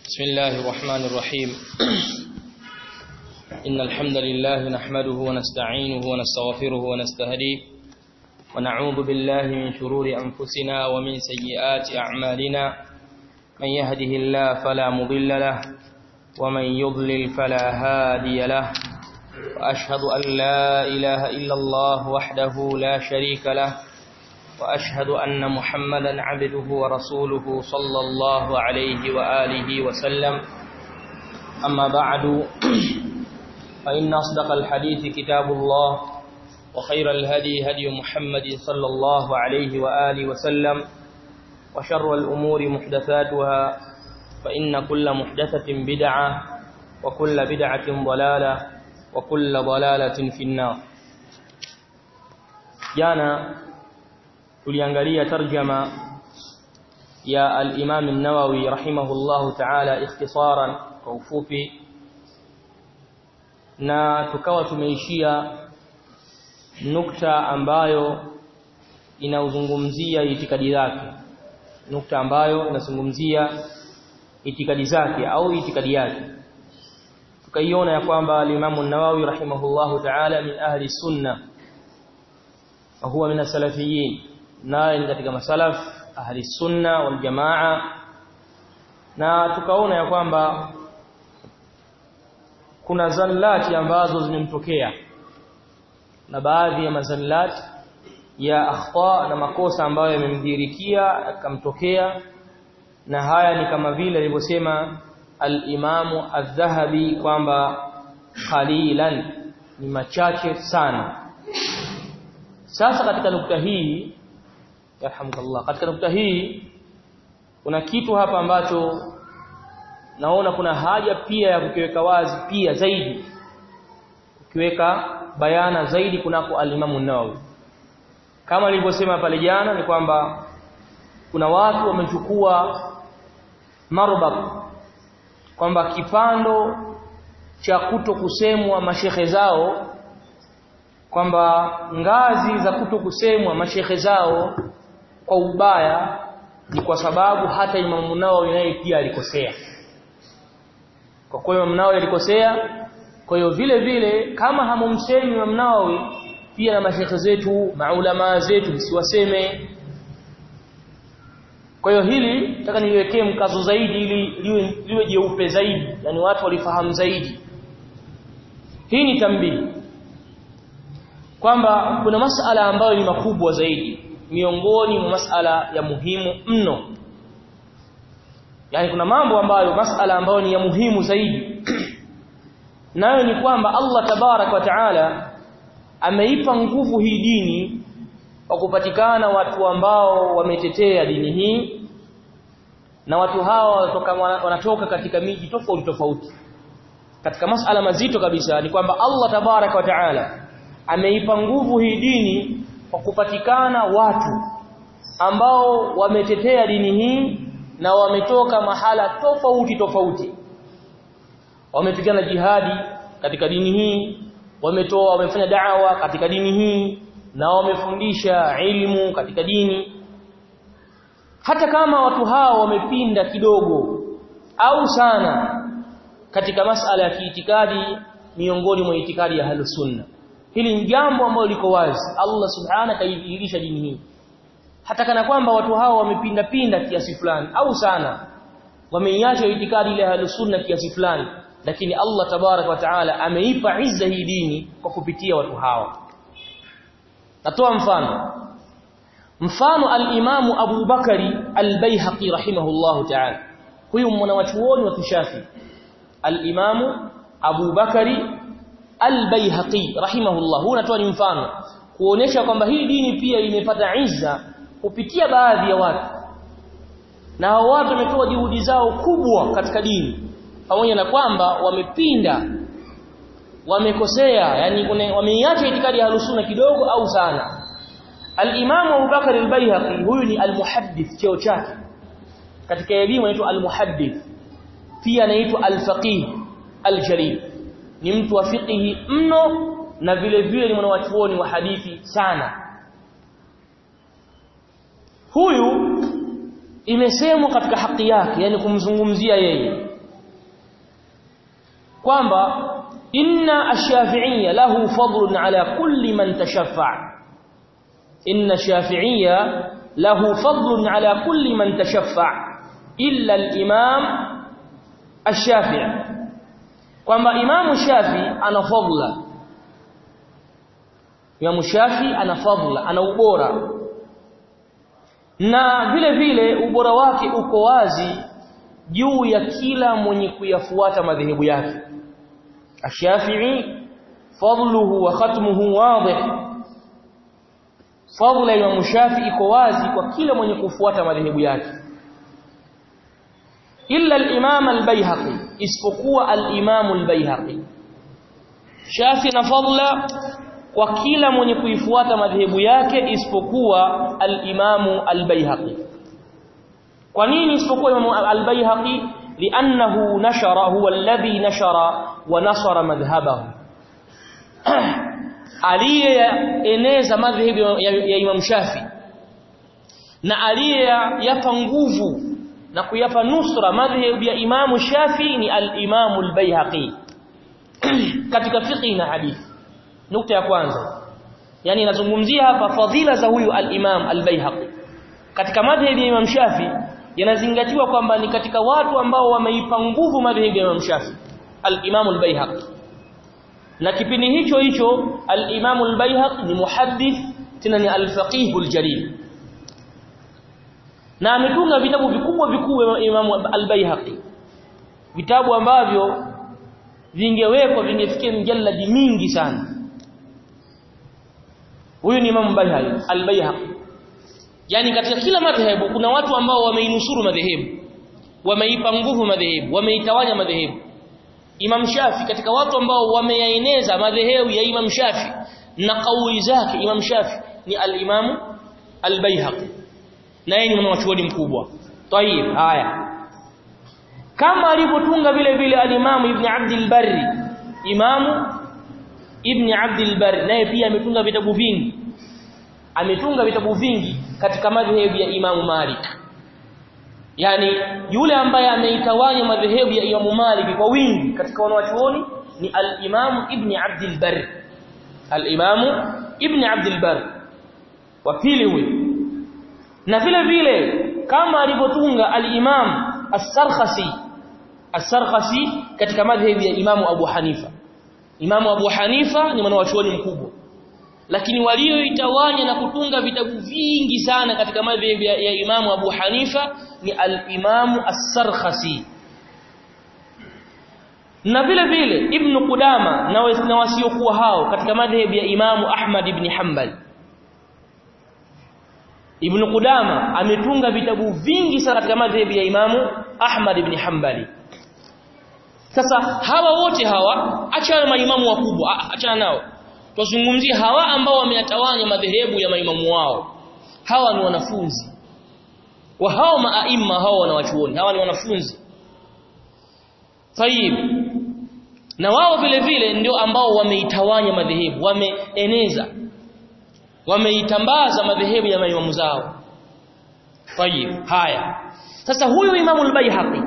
بسم الله الرحمن الرحيم إن الحمد لله نحمده ونستعينه ونستغفره ونستهديه ونعوذ بالله من شرور أنفسنا ومن سيئات أعمالنا من يهده الله فلا مضل له ومن يضلل فلا هادي له وأشهد أن لا إله إلا الله وحده لا شريك له وأشهد أن محمدا عبده ورسوله صلى الله عليه وآله وسلم أما بعد فإن أصدق الحديث كتاب الله وخير الهدي هدي محمد صلى الله عليه وآله وسلم وشر الأمور محدثاتها فإن كل محدثة بدعة وكل بدعة ضلالة وكل ضلالة في النار جانا tuliangalia tarjama ya al-Imam an-Nawawi rahimahullahu ta'ala ikhtisaran kwa ufupi na tukawa tumeishia nukta ambayo inauzungumzia itikadi zake nukta ambayo inazungumzia itikadi zake au itikadi yake tukaiona ya kwamba al-Imam an-Nawawi rahimahullahu ta'ala min ahli sunna wa huwa min as-salafiyyin naye ni katika masalaf ahli sunna wal jamaa na tukaona ya kwamba kuna zallati ambazo zimemtokea na baadhi ya mazallati ya akhta na makosa ambayo yamemdhirikia akamtokea na haya ni kama vile alivyosema al-Imamu adh-Dhahabi kwamba qalilan ni machache sana sasa katika nukta hii yarhamukallah katika nukta hii kuna kitu hapa ambacho naona kuna haja pia ya kukiweka wazi pia zaidi ukiweka bayana zaidi kunako alimamu Nawawi kama nilivyosema pale jana ni kwamba kuna watu wamechukua marbab kwamba kipando cha kuto kusemwa mashehe zao kwamba ngazi za kuto kusemwa mashehe zao kwa ubaya ni kwa sababu hata Imam Nawawi naye pia alikosea. Kwa kuwa Imam Nawawi alikosea, kwa hiyo vile vile kama hamumsemi Imam Nawawi pia na mashekhe zetu, maulama zetu msiwaseme. Kwa hiyo hili nataka niwekee mkazo zaidi ili liwe liwe jeupe zaidi, yani watu walifahamu zaidi. Hii ni tambii kwamba kuna masala ambayo ni makubwa zaidi miongoni mwa masala ya muhimu mno yani kuna mambo ambayo masala ambayo ni ya muhimu zaidi nayo ni kwamba Allah tabarak wa taala ameipa nguvu hii dini kwa kupatikana watu ambao wametetea dini hii na watu hawa wanatoka, wanatoka katika miji tofauti tofauti katika masala mazito kabisa ni kwamba Allah tabarak wa taala ameipa nguvu hii dini kwa kupatikana watu ambao wametetea dini hii na wametoka mahala tofauti tofauti wamepigana jihadi katika dini hii wametoa wamefanya da'wa katika dini hii na wamefundisha ilmu katika dini hata kama watu hao wamepinda kidogo au sana katika masala ya kiitikadi miongoni mwa itikadi ya ahlus sunna hili ni jambo ambalo liko wazi Allah subhanahu kaidhihirisha dini hii hata kana kwamba watu hao wamepinda pinda kiasi fulani au sana wameiacha itikadi ile ya sunna kiasi fulani lakini Allah tabarak wa taala ameipa izza hii dini kwa kupitia watu hawa natoa mfano mfano al-Imamu Abu Bakari al-Baihaqi rahimahullahu ta'ala huyu mwanachuoni wa kishafi al-Imamu Abu Bakari Al-Baihaqi rahimahullah huu natoa ni mfano kuonesha kwamba hii dini pia imepata izza kupitia baadhi ya watu na hao watu wametoa juhudi zao kubwa katika dini pamoja na kwamba wamepinda wamekosea yani wameiacha itikadi ya sunna kidogo au sana Al-Imam Abu Bakar Al-Baihaqi huyu ni al-muhaddith cheo chake katika elimu anaitwa al-muhaddith pia anaitwa al-faqih al-jalil ni mtu wa fiqhi mno na vile vile ni mwanachuoni wa hadithi sana huyu imesemwa katika haki yake yani kumzungumzia yeye kwamba inna ash-shafi'iyya lahu fadlun ala kulli man tashaffa inna ash-shafi'iyya lahu fadlun ala kulli man tashaffa illa al-imam ash-shafi'i kwamba imamu shafi ana fadla imamu shafi ana fadla ana ubora na vile vile ubora wake uko wazi juu ya kila mwenye kuyafuata madhehebu yake ash-shafi'i fadluhu wa khatmuhu wadih fadla ya imamu shafi iko wazi kwa kila mwenye kufuata madhehebu yake illa al-imam al-baihaqi isipokuwa al-imam al-baihaqi shafi na fadla kwa kila mwenye kuifuata madhehebu yake isipokuwa al-imam al-baihaqi kwa nini isipokuwa imam al-baihaqi li'annahu nashara huwa alladhi nashara wa nasara madhhabahu aliyeeneza madhehebu ya, ya Imam Shafi na aliyeyapa nguvu na kuyapa nusra madhhabu ya Imam Shafi ni al-Imam al-Baihaqi katika fiqh na hadithi nukta ya kwanza yani nazungumzia hapa fadhila za huyu al-Imam al-Baihaqi katika madhhabu ya Imam Shafi yanazingatiwa kwamba ni katika watu ambao wameipa nguvu madhhabu ya Imam Shafi al-Imam al-Baihaqi na kipindi hicho hicho al-Imam al-Baihaqi ni muhaddith tena ni al-faqih al-jalil na ametunga vitabu vikubwa vikubwa Imam al-Baihaqi vitabu ambavyo vingewekwa vingefikia mjalladi mingi sana huyu ni Imam Baihaqi al-Baihaqi yani katika kila madhehebu kuna watu ambao wameinusuru madhehebu wameipa nguvu madhehebu wameitawanya madhehebu Imam Shafi katika watu ambao wameyaeneza madhehebu ya Imam Shafi na kauli zake Imam Shafi ni al-Imam al-Baihaqi na yeye ni mwanachuoni mkubwa. Tayib, haya. Kama alivyotunga vile vile al-Imam Ibn Abd al-Barri, Imam Ibn Abd al-Barri naye pia ametunga vitabu vingi. Ametunga vitabu vingi katika madhehebu ya Imam Malik. yani yule ambaye ameitawanya madhehebu ya Imam Malik kwa wingi katika wanawachuoni ni al-Imam Ibn Abd al-Barr al-Imam Ibn Abd al-Barr wa pili huyu na vile vile kama alivyotunga al-Imam As-Sarkhasi As-Sarkhasi katika madhehebu ya Imam Abu Hanifa Imam Abu Hanifa ni mwanawachuoni mkubwa lakini walioitawanya na kutunga vitabu vingi sana katika madhehebu ya, ya Imamu Abu Hanifa ni al-Imamu As-Sarkhasi na vile vile Ibn Qudama na, na wasiokuwa hao katika madhehebu ya Imamu Ahmad ibn Hanbal Ibn Qudama ametunga vitabu vingi sana katika madhehebu ya Imamu Ahmad ibn Hanbali sasa hawa wote hawa achana maimamu wakubwa achana nao tuzungumzie hawa ambao wameyatawanya madhehebu ya maimamu wao hawa ni wanafunzi wa hao maaima hao wanawachuoni hawa ni wanafunzi tayib na wao vile vile ndio ambao wameitawanya madhehebu wameeneza wameitambaza madhehebu ya maimamu zao tayib haya sasa huyu imamu al-Baihaqi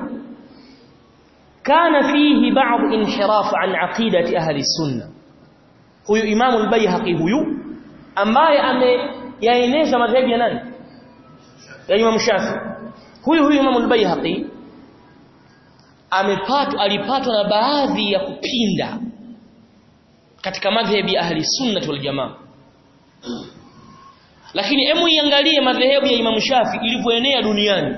kana fihi ba'd inhiraf an aqidati ahli sunnah huyu imamu al-Baihaqi huyu ambaye ameyaeneza madhehebu ya nani ya Imam Shafi huyu huyu imamu al-Baihaqi amepatwa alipatwa na baadhi ya kupinda katika madhehebu ya ahli sunna wal jamaa lakini hemu iangalie madhehebu ya Imam Shafi ilivyoenea duniani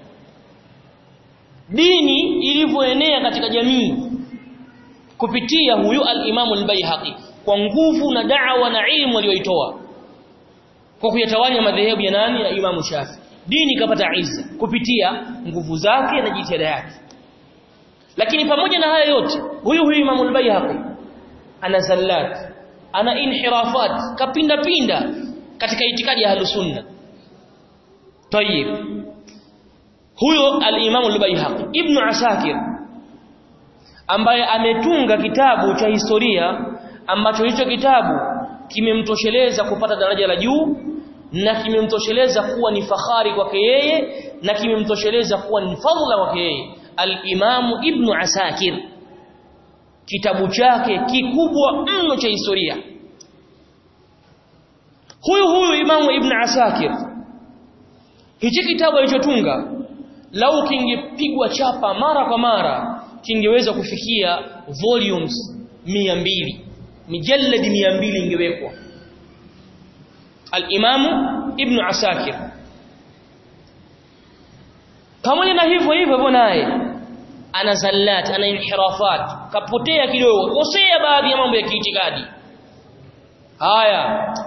dini ilivyoenea katika jamii kupitia huyu al-Imam al-Baihaqi kwa nguvu na da'wa na ilmu aliyoitoa kwa kuyatawanya madhehebu ya nani ya Imam Shafi dini ikapata izza kupitia nguvu zake na jitihada yake lakini pamoja na haya yote huyu huyu Imam al-Baihaqi ana zallat ana inhirafat kapinda pinda katika itikadi ya Ahlusunna tayib huyo al-Imam al-Baihaqi Ibn Asakir ambaye ametunga kitabu cha historia ambacho hicho kitabu kimemtosheleza kupata daraja la juu na kimemtosheleza kuwa ni fahari kwake yeye na kimemtosheleza kuwa ni fadhila kwake yeye al-Imam Ibn Asakir kitabu chake kikubwa mno cha historia huyu huyu imamu ibn asakir hichi kitabu alichotunga lau kingepigwa chapa mara kwa mara kingeweza kufikia volumes 200 mijallad 200 ingewekwa al-Imam Ibn Asakir pamoja na hivyo hivyo hivyo naye ana zallat ana inhirafat kapotea kidogo kosea baadhi ya mambo ya kiitikadi haya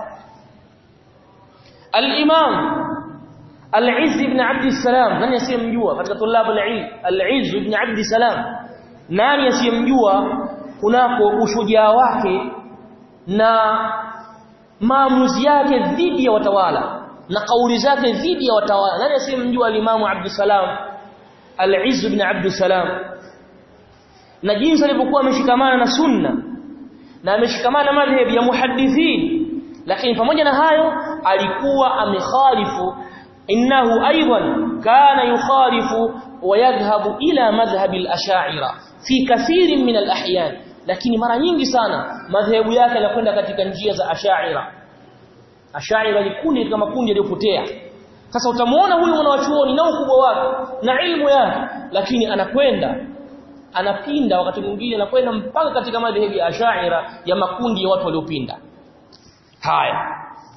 al-Imam Al-Izz ibn Abd salam nani asiyemjua katika tulab al-ilm Al-Izz ibn Abd salam nani asiyemjua kunako ushujaa wake na maamuzi yake dhidi ya watawala na kauli zake dhidi ya watawala nani asiyemjua al-Imam Abd salam Al-Izz ibn Abd salam na jinsi alivyokuwa ameshikamana na sunna na ameshikamana na madhhabi ya muhaddithin lakini pamoja na hayo alikuwa amekhalifu innahu aidan kana yukhalifu wa yadhhabu ila madhhab al-ash'ira fi kathirin min al-ahyan lakini mara nyingi sana madhehebu yake yanakwenda katika njia za ash'ira ash'ira ni kundi kama kundi yaliyopotea sasa utamuona huyu mwanachuoni na ukubwa wake na ilmu yake lakini anakwenda anapinda wakati mwingine anakwenda mpaka katika madhehebu ya ash'ira ya makundi ya watu waliopinda haya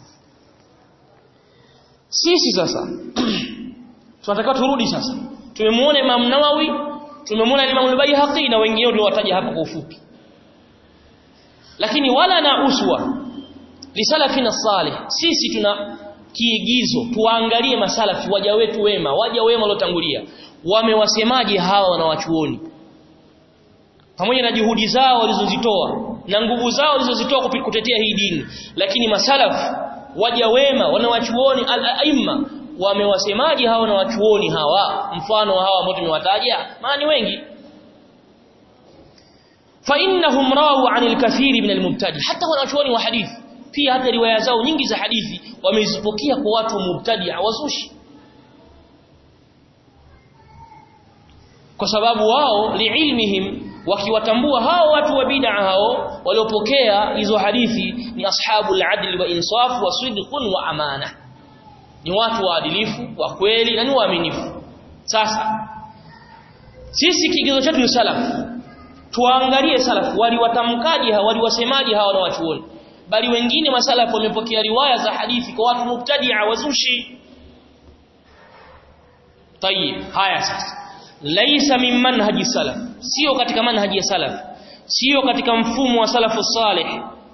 sisi sasa tunataka turudi sasa tumemwona Imam Nawawi tumemwona Imam al-Baihaqi na wengine tuliowataja hapa kwa ufupi lakini wala na uswa lisalafina salih sisi tuna kiigizo tuangalie masalafi waja wetu wema waja wema waliotangulia wamewasemaje hawa wanawachuoni pamoja na juhudi zao walizozitoa na nguvu zao walizozitoa kutetea hii dini lakini masalafu waja wema wanawachuoni al-aimma wamewasemaje hawa na wachuoni hawa mfano wa hawa ambao tumewataja maana ni wengi fa innahum rawu anil kathiri min al-mubtadi hata wanachuoni wa hadithi pia hata riwaya zao nyingi za hadithi wamezipokea kwa watu mubtadi wazushi kwa sababu wao liilmihim wakiwatambua hao watu wa bid'a hao waliopokea hizo hadithi ni ashabul adl wa insaf wa sidqun wa amana ni watu waadilifu wa kweli na ni waaminifu sasa sisi kigezo chetu ni salaf tuangalie salaf waliwatamkaje hawa waliwasemaje hawa na wachuoni bali wengine masalafu wamepokea riwaya za hadithi kwa watu mubtadi'a wazushi tayib haya sasa laisa min manhaji salaf sio katika manhaji ya salaf sio katika mfumo wa salafu salih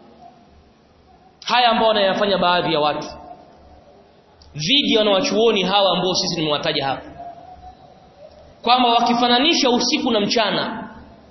haya ambao wanayafanya baadhi ya watu dhidi wanawachuoni hawa ambao sisi nimewataja hapa kwamba wakifananisha usiku na mchana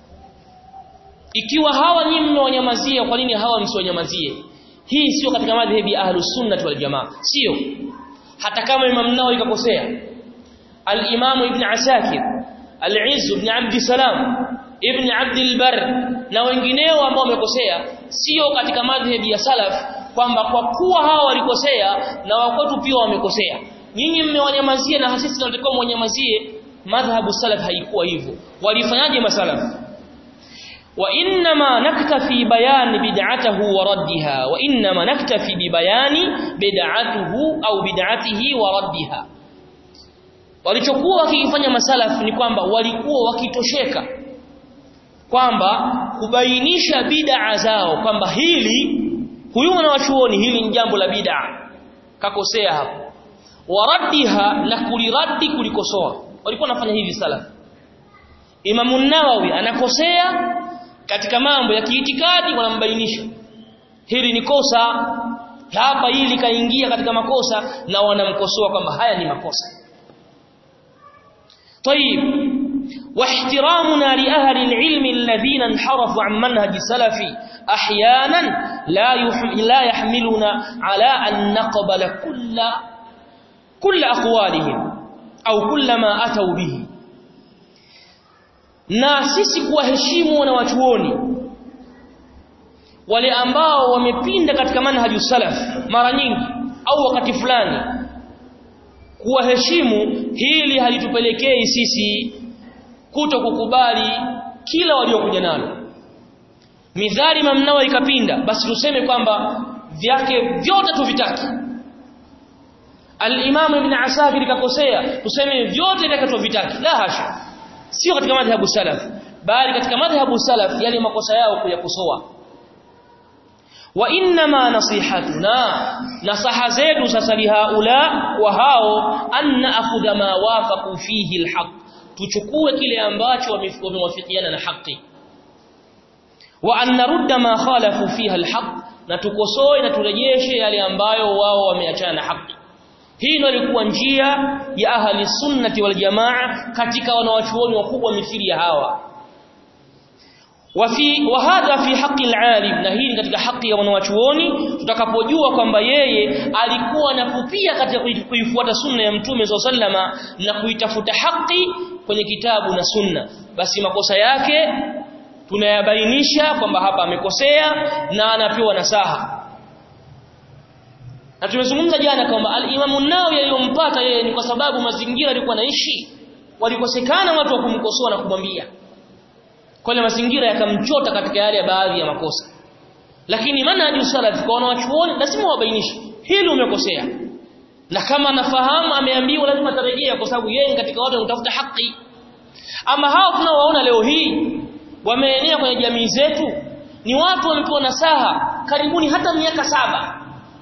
ikiwa hawa nyinyi mmewanyamazia kwa nini hawa msiwanyamazie hii sio katika madhhabi ya ahlus sunnah wal jamaa sio hata kama imam nao ikakosea al-imam ibn asakir al-izz ibn abd salam ibn abd al-bar na wengineo ambao wamekosea sio katika madhhabi ya salaf kwamba kwa kuwa hawa walikosea na wakwetu pia wamekosea nyinyi mmewanyamazia na sisi tunatakiwa mwanyamazie madhhabu salaf haikuwa hivyo walifanyaje masalaf وانما نكتفي بيان بدعته وردها وانما نكتفي ببيان بدعته au bid'atihi wa raddiha walichokuwa wakifanya masalaf ni kwamba walikuwa wakitosheka kwamba kubainisha bid'a zao kwamba hili huyu mwanachuoni hili ni jambo la bid'a kakosea hapo waraddiha na kuliraddi kulikosoa walikuwa wanafanya hivi salaf Imam an-Nawawi anakosea katika mambo ya kiitikadi wanambainisha hili ni kosa hapa hili kaingia katika makosa na wanamkosoa kwamba haya ni makosa طيب واحترامنا لأهل العلم الذين انحرفوا عن منهج السلف احيانا لا لا يحملنا على ان نقبل كل كل اقوالهم au كل ما اتوا به na sisi kuwaheshimu wanawachuoni wale ambao wamepinda katika manhaju salaf mara nyingi au wakati fulani kuwaheshimu hili halitupelekei sisi kuto kukubali kila waliokuja nalo midhari Imam Nawawi ikapinda basi tuseme kwamba vyake vyote tuvitaki al-Imam Ibn Asakir kakosea tuseme vyote vyake tuvitaki la hasha sio katika madhhabu salaf bali katika madhhabu salaf yale makosa yao kuyakosoa wa inma nasihatuna nasaha zetu sasa lihaula wa hao anna akhudha ma wafaqu fihi alhaq tuchukue kile ambacho wamewafikiana na haki wa an narudda ma khalafu fiha alhaq na tukosoe na turejeshe yale ambayo wao wameachana na haki hii ndio ilikuwa njia ya ahli sunnati wal jamaa katika wanawachuoni wakubwa mithili ya hawa wafi wahadha fi haqi alalim na hii katika haki ya wanawachuoni tutakapojua kwamba yeye alikuwa anakupia katika kuifuata sunna ya mtume sallama na kuitafuta haki kwenye kitabu na sunna basi makosa yake tunayabainisha kwamba hapa amekosea na anapewa nasaha na tumezungumza jana kwamba al-Imam an-Nawawi aliyompata yeye ni kwa sababu mazingira alikuwa naishi walikosekana watu wa kumkosoa na kumwambia kwa ile mazingira yakamchota katika yale ya baadhi ya makosa lakini manhaju salaf kwa wanawachuoni lazima wabainishe hili umekosea na kama anafahamu ameambiwa lazima tarejea kwa sababu yeye katika watu wanatafuta haki ama hao tunaowaona leo hii wameenea kwenye jamii zetu ni watu wamepewa nasaha karibuni hata miaka saba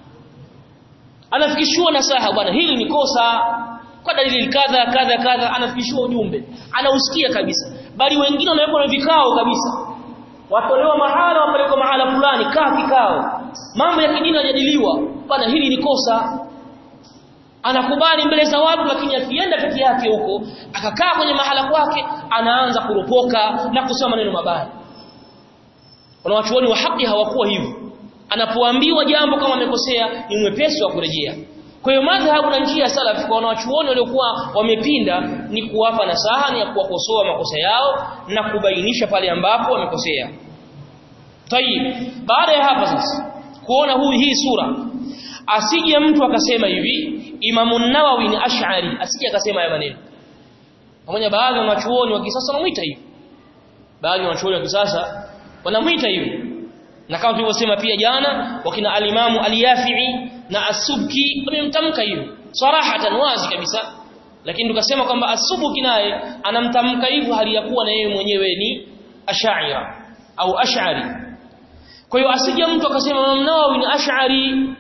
anafikishiwa nasaha bwana hili ni kosa kwa dalili kadha kadha kadha anafikishiwa ujumbe anausikia kabisa bali wengine wanawekwa na vikao kabisa watolewa mahala wapelekwa mahala fulani kaa kikao mambo ya kidini yajadiliwa bwana hili ni kosa anakubali mbele za watu lakini akienda peke yake huko akakaa kwenye mahala kwake anaanza kuropoka na kusema maneno mabaya wanawachuoni wa haki hawakuwa hivyo anapoambiwa jambo kama amekosea ni mwepesi wa kurejea kwa hiyo madhhabu na njia ya salaf kwa wanawachuoni waliokuwa wamepinda ni kuwapa nasaha ni kuwakosoa makosa yao na kubainisha pale ambapo wamekosea. Tayib, baada ya hapa sasa kuona huyu hii sura asije mtu akasema hivi Imamu Nawawi ni Ash'ari asije akasema haya maneno. Pamoja baadhi ya wanachuoni wa kisasa wanamuita hivi. Baadhi ya wanachuoni wa kisasa wanamuita hivi. Na kama tulivyosema pia jana wakina alimamu al-Yafi'i na As-Subki wamemtamka hivyo sarahatan wazi kabisa lakini tukasema kwamba As-Subki naye anamtamka hivyo hali ya kuwa na yeye mwenyewe ni Ash'ira au Ash'ari kwa hiyo asije mtu akasema Imam Nawawi ni Ash'ari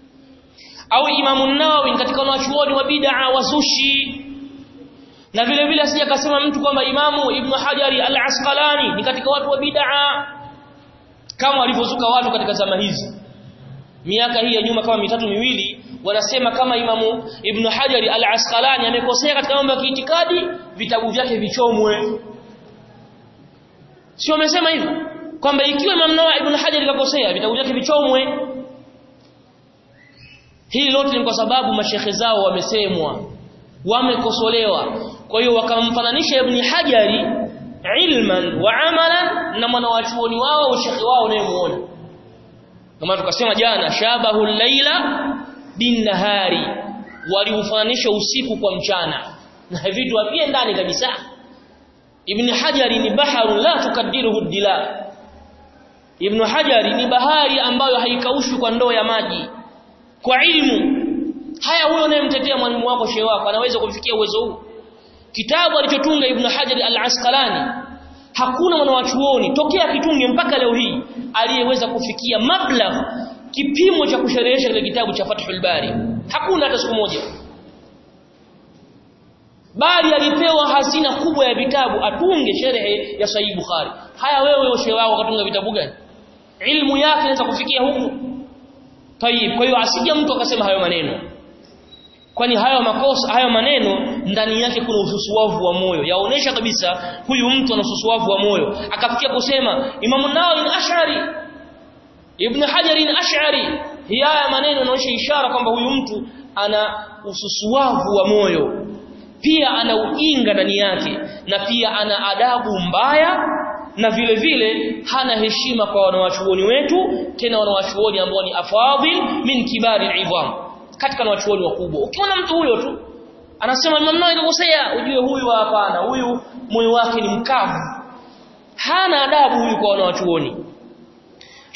au Imam Nawawi katika wanachuoni wa bid'a wazushi na vile vile asije akasema mtu kwamba Imamu Ibn Hajari Al-Asqalani ni katika watu wa bid'a kama walivyozuka watu katika zama hizi miaka hii ya nyuma kama mitatu miwili wanasema kama Imamu Ibn Hajar Al-Asqalani amekosea katika mambo ya kiitikadi vitabu vyake vichomwe sio wamesema hivyo kwamba ikiwa Imam Nawawi Ibn Hajar kakosea vitabu vyake vichomwe hili lote ni kwa sababu mashekhe zao wamesemwa wamekosolewa kwa hiyo wakamfananisha Ibn Hajari ilman wa amalan na mwanawachuoni wao ushekhi wao unayemuona kama tukasema jana shabahu laila bin nahari waliufananisha usiku kwa mchana na vitu havie ndani kabisa ibn hajari ni baharu la tukadiruhu dila ibn hajari ni bahari ambayo haikaushwi kwa ndoo ya maji kwa ilmu haya huyo unayemtetea mwalimu wako shehe wako anaweza kumfikia uwezo huu kitabu alichotunga ibn hajari al-asqalani hakuna mwanawachuoni tokea kitunge mpaka leo hii aliyeweza kufikia mablagh kipimo cha kusherehesha kile kitabu cha Fathul Bari hakuna hata siku moja bali alipewa hazina kubwa ya vitabu atunge sherehe ya Sahih Bukhari haya wewe ushe wao ukatunga vitabu gani ilmu yake inaweza kufikia huku tayib kwa hiyo asije mtu akasema hayo maneno kwani hayo makosa hayo maneno ndani yake kuna ususuavu wa moyo yaonesha kabisa huyu mtu ana ususuavu wa moyo akafikia kusema Imam Nawawi ni Ash'ari Ibn Hajar ni Ash'ari hii haya maneno yanaonyesha ishara kwamba huyu mtu ana ususuavu wa moyo pia ana ujinga ndani yake na pia ana adabu mbaya na vile vile hana heshima kwa wanawachuoni wetu tena wanawachuoni ambao ni afadhil min kibari al-idham katika wanawachuoni wakubwa ukiona mtu huyo tu anasema Imam Nawawi kakosea ujue huyu hapana huyu moyo wake ni mkavu hana adabu huyu kwa wanawachuoni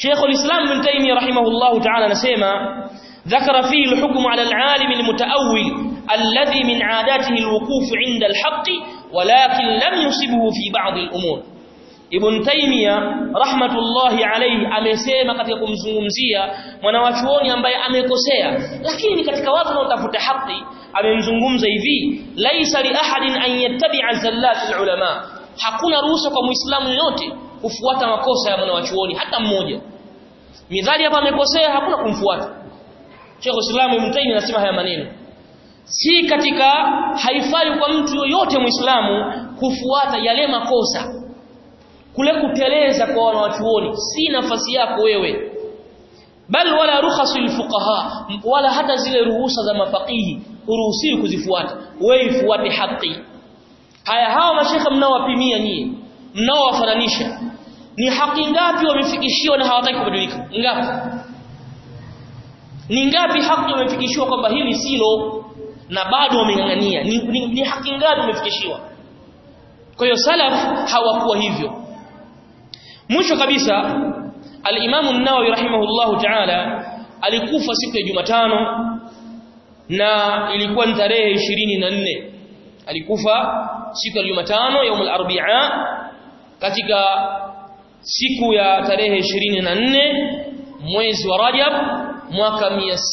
Sheikh al-Islam Ibn Taymiyyah rahimahullahu ta'ala anasema ذكر فيه الحكم على العالم المتأول الذي من عاداته الوقوف عند الحق ولكن لم يصبه في بعض الأمور Ibn Taymiyyah rahmatullahi alayhi amesema katika kumzungumzia mwanawachuoni ambaye amekosea lakini katika watu wanaotafuta haki amemzungumza hivi laisa li ahadin an yattabi'a zallat ulama hakuna ruhusa kwa muislamu yote kufuata makosa ya mwanawachuoni hata mmoja midhali hapa amekosea hakuna kumfuata Sheikh Islam Ibn Taymiyyah anasema haya maneno si katika haifai kwa mtu yoyote muislamu kufuata yale makosa kule kuteleza kwa wanawachuoni si nafasi yako wewe bal wala rukhasul fuqaha wala hata zile ruhusa za mafakihi uruhusiwi kuzifuata wewe ifuate haki haya hawa mashekha mnaowapimia nyie mnaowafananisha ni haki ngapi wamefikishiwa na hawataki kubadilika ngapi ni ngapi haki wamefikishiwa kwamba hili silo na bado wameng'ang'ania ni, ni, ni haki ngapi wamefikishiwa kwa hiyo salaf hawakuwa hivyo mwisho kabisa al-Imam an-Nawawi rahimahullahu ta'ala alikufa siku ya Jumatano na ilikuwa ni tarehe 24 alikufa siku ya Jumatano yaumul arbi'a katika siku ya tarehe 24 mwezi wa Rajab mwaka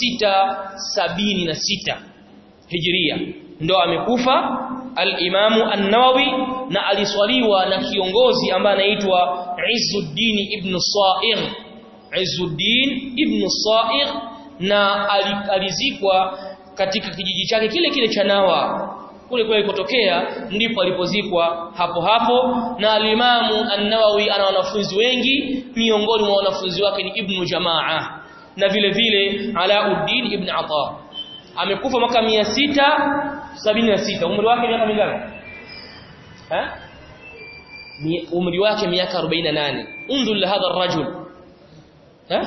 676 Hijria ndo amekufa al-Imamu an-Nawawi na aliswaliwa na kiongozi ambaye anaitwa Izzuddin ibn Sa'ir Izzuddin ibn Sa'ir na alizikwa katika kijiji chake kile kile cha Nawa kule kule kutokea ndipo alipozikwa hapo hapo na al-Imamu an-Nawawi ana wanafunzi wengi miongoni mwa wanafunzi wake ni Ibn Jamaa na vile vile Alauddin ibn Ata amekufa mwaka 676 umri wake miaka mingapi eh umri wake miaka 48 unzur la hadha ar-rajul eh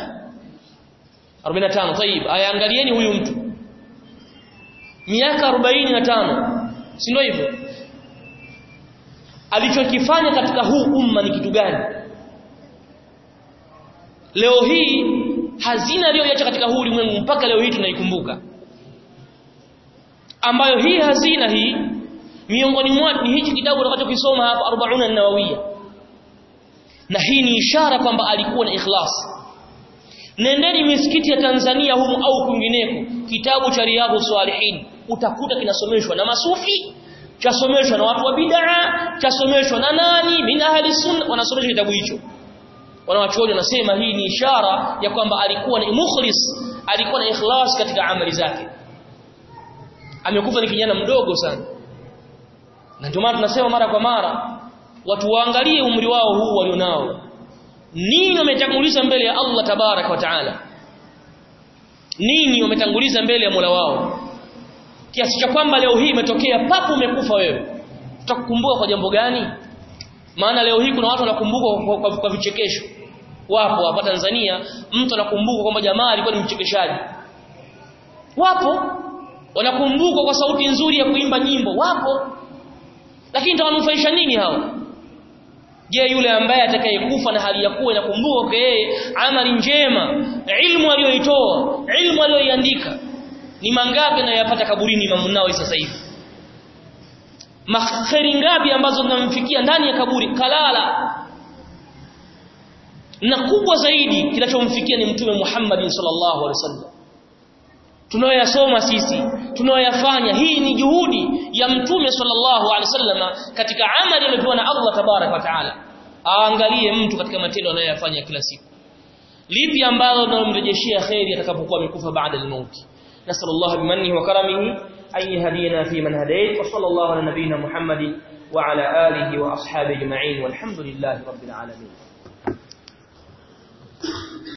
45 طيب ayaangalieni huyu mtu miaka 45 si ndio hivyo alichokifanya katika huu umma ni kitu gani leo hii hazina aliyoacha katika huu ulimwengu mpaka leo hii tunaikumbuka ambayo hii hazina hii miongoni mwa ni hichi kitabu tutakachokisoma hapa 40 an-nawawiyya na hii ni ishara kwamba alikuwa na ikhlas nendeni misikiti ya Tanzania humu au kwingineko kitabu cha riadhu salihin utakuta kinasomeshwa na masufi chasomeshwa na watu wa bid'a chasomeshwa na nani min ahli sunna wanasomesha kitabu hicho wanawachuoni wanasema hii ni ishara ya kwamba alikuwa ni mukhlis alikuwa na ikhlas katika amali zake amekufa ni kijana mdogo sana na ndio maana tunasema mara kwa mara watu waangalie umri wao huu walionao nini wametanguliza mbele ya Allah tabarak wa taala nini wametanguliza mbele ya Mola wao kiasi cha kwamba leo hii imetokea papo umekufa wewe tutakukumbuka kwa jambo gani maana leo hii kuna watu wanakumbuka kwa, kwa, kwa vichekesho wapo hapa Tanzania mtu anakumbuka kwamba jamaa alikuwa ni mchekeshaji wapo wanakumbuka kwa sauti nzuri ya kuimba nyimbo wapo lakini tawanufaisha nini hao je yule ambaye atakayekufa na hali ya kuwa inakumbuka kwa yeye amali njema ilmu aliyoitoa ilmu aliyoiandika ni mangapi anayopata kaburini Imam Nawawi sasa hivi makheri ngapi ambazo zinamfikia ndani ya kaburi kalala na kubwa zaidi kinachomfikia ni mtume Muhammad sallallahu alaihi wasallam tunayoyasoma sisi tunayoyafanya hii ni juhudi ya mtume sallallahu alaihi wasallam katika amali aliyopewa na Allah tabarak wa taala aangalie mtu katika matendo anayoyafanya kila siku lipi ambalo linalomrejeshia khairi atakapokuwa amekufa baada ya mauti nasallallahu bimannihi wa karamihi an yahdina fi man hadayt wa sallallahu ala nabiyyina muhammadin wa ala alihi wa ashabihi ajma'in walhamdulillahi rabbil alamin